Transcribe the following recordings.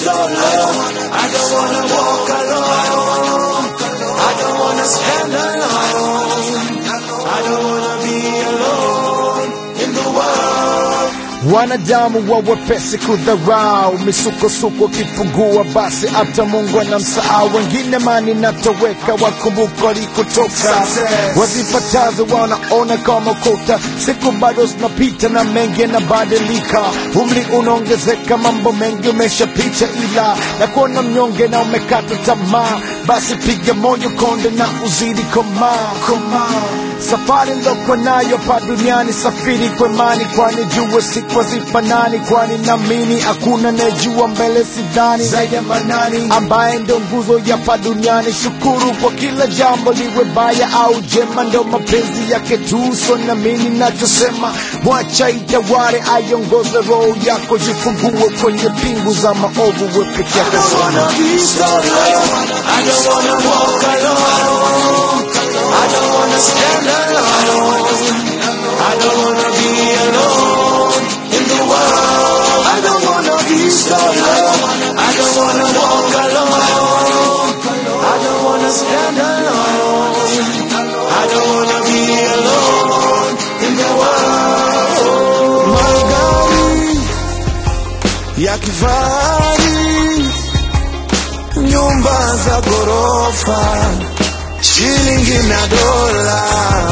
solo. I don't wanna walk alone. I don't wanna stand alone. I don't wanna be alone in the world. Wanadamu wa wepesi kudharau, misukosuko kipungua, basi hata Mungu anamsahau. Wengine mani natoweka, wakumbuka walikotoka, wazipatazo wanaona kama kota. Siku bado zinapita na mengi yanabadilika, umri unaongezeka, mambo mengi umeshapita, ila na kuona mnyonge na umekata tamaa, basi piga moyo konde na uzidi komaa komaa. Safari nilokwa nayo pa duniani, safiri kwa imani, kwani jua siku hazifanani, kwani naamini hakuna anayejua mbele sidhani zaidi ya manani, ambaye ndo nguzo ya pa duniani. Shukuru kwa kila jambo, liwe baya au jema, ndo mapenzi yake tu. So naamini nachosema, mwacha itaware, aiongoze roho yako, jifungue kwenye pingu za maovu, we peke yako I don't wanna be solo. I don't wanna walk alone. I don't wanna stand alone. I don't wanna be alone in the world. I don't wanna be solo. I don't wanna walk alone. I don't wanna stand alone. I don't wanna be alone in the world. Magari ya kifahari, nyumba za ghorofa, shilingi na dola,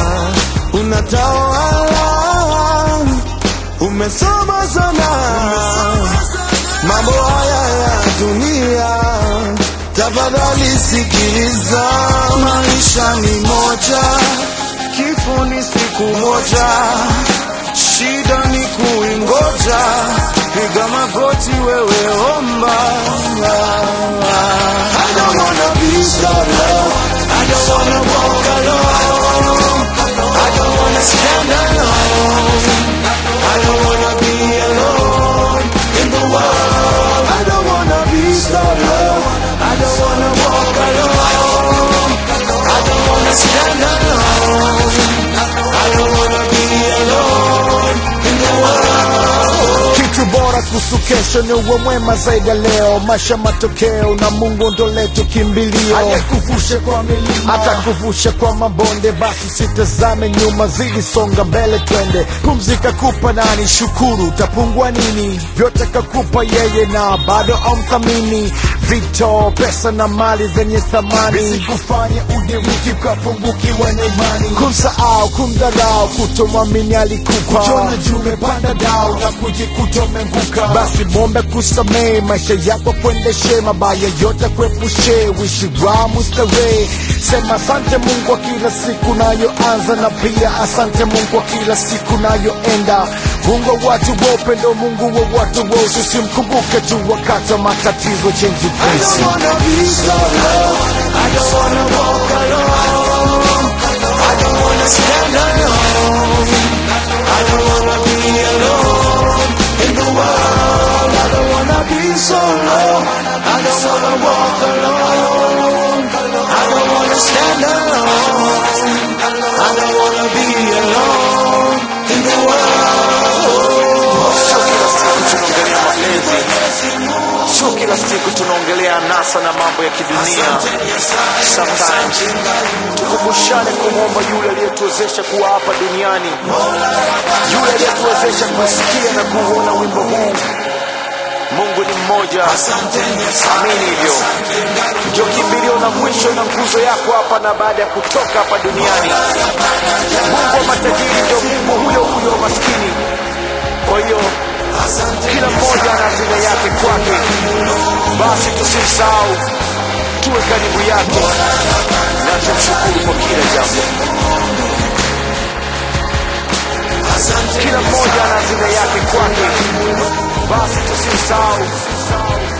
unatawala, umesoma sana, mambo haya ya dunia, tafadhali sikiliza, maisha ni moja, kifo ni siku moja, shida ni kuingoja, piga magoti wewe omba. I don't wanna be solo, I don't wanna walk alone, I don't wanna stand alone, I don't wanna be alone in the world. I don't wanna be solo, I don't wanna walk alone, I don't wanna stand alone, I don't wanna be alone in the world. Kitu bora kuhusu kesho ni uwe mwema zaidi ya leo, maisha matokeo na Mungu ndo letu kimbilio, ayekuvushe kwa milima atakuvusha kwa mabonde, basi sitazame nyuma, zidi songa mbele, twende. Pumzika kupa nani, shukuru, utapungua nini? Vyote kakupa yeye na bado amthamini, vito, pesa na mali zenye thamani, visikufanye udiriki ukapungukiwa na imani, kumsahau, kumdharau, kutomwamini alikupa, kujiona juu umepanda dau na kujikuta umeanguka, basi mombe kusamehe, maisha yako kuendeshe, mabaya yote kuepushe, wishi wa mustarehe. Sema asante Mungu kwa kila siku nayoanza, na pia asante Mungu kwa kila siku nayoenda. Mungu wa watu wa upendo, Mungu wa watu wote, usimkumbuke tu wakati wa matatizo, change your I place. don't wanna be solo. I don't wanna walk alone. I don't wanna stand alone. I don't wanna be alone in the world. I don't wanna be solo. I don't wanna walk alone. I don't wanna stand alone. I don't wanna be alone in the world. Sio kila siku tunaongelea anasa na mambo ya kidunia. Sometimes tukumbushane kumwomba yule aliyetuwezesha kuwa hapa duniani, yule aliyetuwezesha kusikia na kuuona wimbo huu. Mungu ni mmoja, amini hivyo. Ndio kimbilio la mwisho na nguzo yako hapa na baada ya kutoka hapa duniani. Mungu wa matajiri ndio Mungu huyo huyo wa maskini. Kwa hiyo kila mmoja ana hazina yake kwake, basi tusimsahau, tuwe karibu yake na tumshukuru kwa kila jambo. Kila mmoja ana hazina yake kwake, basi tusimsahau,